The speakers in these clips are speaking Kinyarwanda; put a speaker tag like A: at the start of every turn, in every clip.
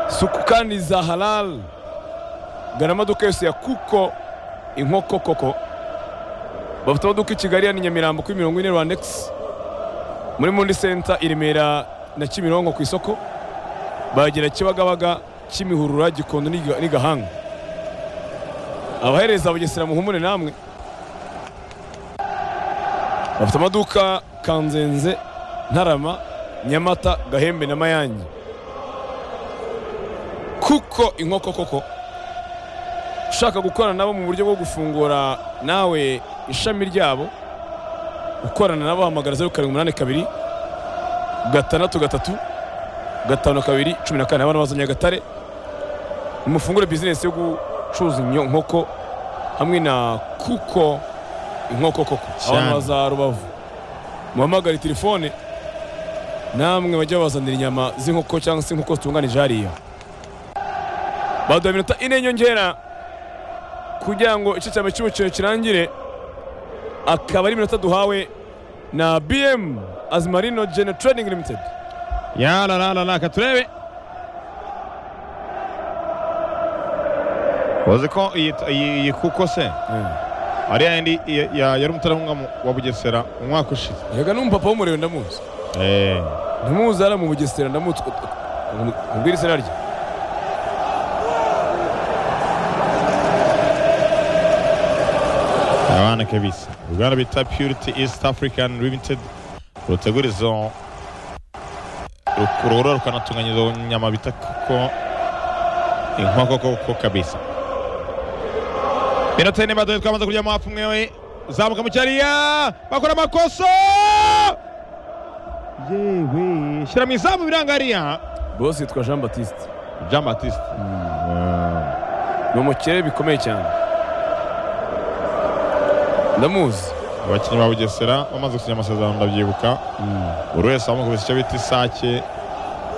A: isuku kandi za harari dore amaduka yose ya kuko inkoko koko bafite amaduka i kigali ya nyamirambo kuri mirongo ine rwandegisi muri mundi senta i remera na kimironko ku isoko bagera kibagabaga kimihurura gikondo n'igahanga abahereza bugesera muhumure namwe bafite amaduka kanzenze ntarama nyamata gahembe na mayange kuko inkoko koko ushaka gukorana nabo mu buryo bwo gufungura nawe ishami ryabo gukorana nabo hamagara zeru karindwi umunani kabiri gatandatu gatatu gatanu kabiri cumi na kane abana bazanye agatare nimufungure bizinesi yo gucuruza inkoko hamwe na kuko inkoko koko abantu baza rubavu muhamagare telefone namwe bajya babazanira inyama z'inkoko cyangwa se inkoko zitunganije hariya baduha iminota ine nyongera kugira ngo igice cya mbere cy'umukino kirangire akaba ari iminota duhawe na bm azimarino gene trading limited
B: yararararaka turebe uzi ko iyi kuko se ariya yindi yari umutarahunga wa bugesera umwaka ushize
A: yega n'umupapa w'umurebe ndamuzi ntimuzi hariya mu bugesera ndamuzi ubwira izina rye
B: abana kabisa uruganda bita purity east african limited rutegura izo rukurura rukanatunganya izo nyama bita kuko inkoko koko kabisa minota ine badoye twamaze kurya mu hafu mwewe zamuka mu cyariya bakora amakosa yewe shyira mu izamu biranga hariya
A: bose yitwa jean batiste
B: jean batiste
A: ni umukire bikomeye cyane ndamuzi
B: abakinnyi ba bugesera bamaze gusinya amasezerano ndabyibuka buri wese wamukubise icyo bita isake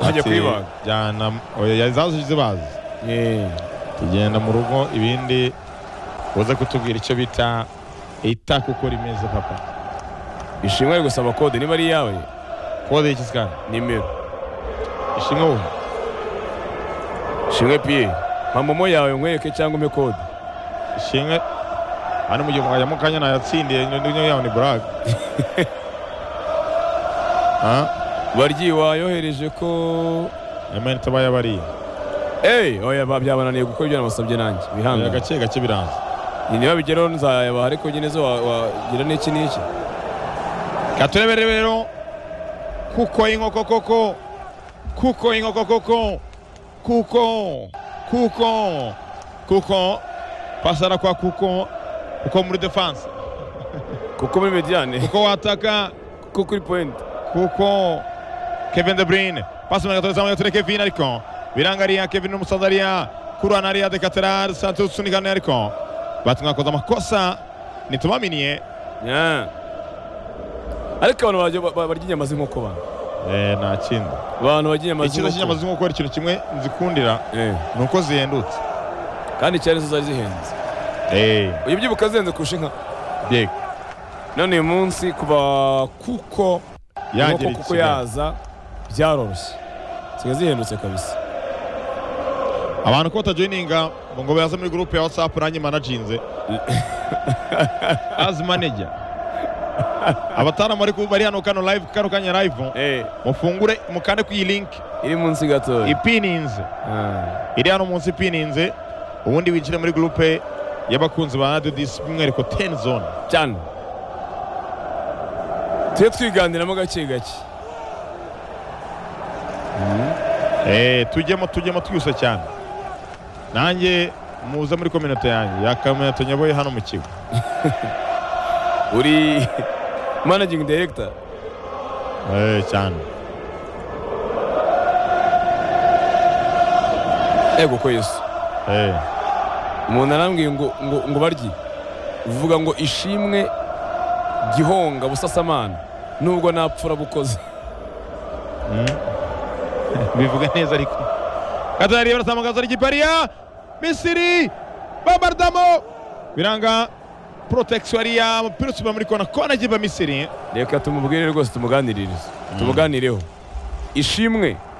A: Ajya kuyibaga.
B: kuyibaga zaje zibaze tugenda mu rugo ibindi uze kutubwira icyo bita ita kuko rimeze papa
A: ishimwe ari gusaba kode niba ari iyawe
B: kode y'iki sikana
A: nimero
B: ishimwe wowe
A: ishimwe piye mpa momo yawe nkwereke cyangwa umpe kode
B: ishimwe hano mu gihe mwajya mu kanya nayatsindiye nyo yawe ni buraga
A: baryi wayohereje ko
B: amayinite aba yabariye
A: eee oya ba- byabananiye gukora ibyo namusabye nanjye
B: Oya,
A: bihangane
B: gake gake biranze
A: ni niba bigeraho nzayabaha ariko nyine zo wa- wagira n'iki n'iki
B: katurebere rero kuko inkoko koko kuko inkoko koko kuko kuko kuko pasara kwa kuko kuko muri defanse
A: kuko muri mediyane
B: kuko wataka
A: kuko kuri poyinti
B: kuko Kevin De Bruyne pasi mu gatoza mu gatore Kevin ariko birangariya Kevin n'umusaza ariya kurana ariya de Catedral Santos usunikana ariko batumwa koza amakosa nitumaminiye
A: ariko abantu bajya- ba- ba- barya inyama z'inkoko abantu
B: eh nta kindi
A: abantu barya inyama
B: ikibazo cy'inyama
A: z'inkoko
B: z'inkoko ari ikintu kimwe nzikundira
A: Eh,
B: ni uko zihendutse
A: kandi cyane zo zari zihenze uyu byibuka zihenze kurusha inka
B: yego
A: none uyu munsi kuva kuko
B: yagera
A: inkoko kuko
B: i Kigali
A: yaza byaroroshye zisigaye zihendutse kabisa
B: abantu ko batajoyininga ngo ngo baze muri gurupe ya watsapu nanjye manajinze azi maneja abataramu bari ku- bari hano kano live kano kanya live
A: Eh,
B: mufungure mukande ku iyi linki
A: iri munsi gatoya
B: ipininze
A: Ah,
B: iri hano munsi ipininze ubundi winjire muri gurupe y'abakunzi ba radiyo disi by'umwihariko teni zone
A: cyane tujye twiganiramo gake gake
B: Eh, tujyemo tujyemo twihuse cyane nanjye muze muri kominote yanjye yakaminato nyaboye hano mu kigo
A: uri managing director
B: Eh, cyane
A: ego ko yesu
B: Eh.
A: umuntu arambwiye ngo ngo ngo barye uvuga ngo ishimwe gihonga busasamana nubwo napfura bukoze
B: bivuga neza ariko katariya barasamagaza ari gipariya misiri bombardamo biranga protection ariya umupira usubira muri kona kona giba misiri
A: reka tumubwire rwose tumuganiririze tumuganireho ishimwe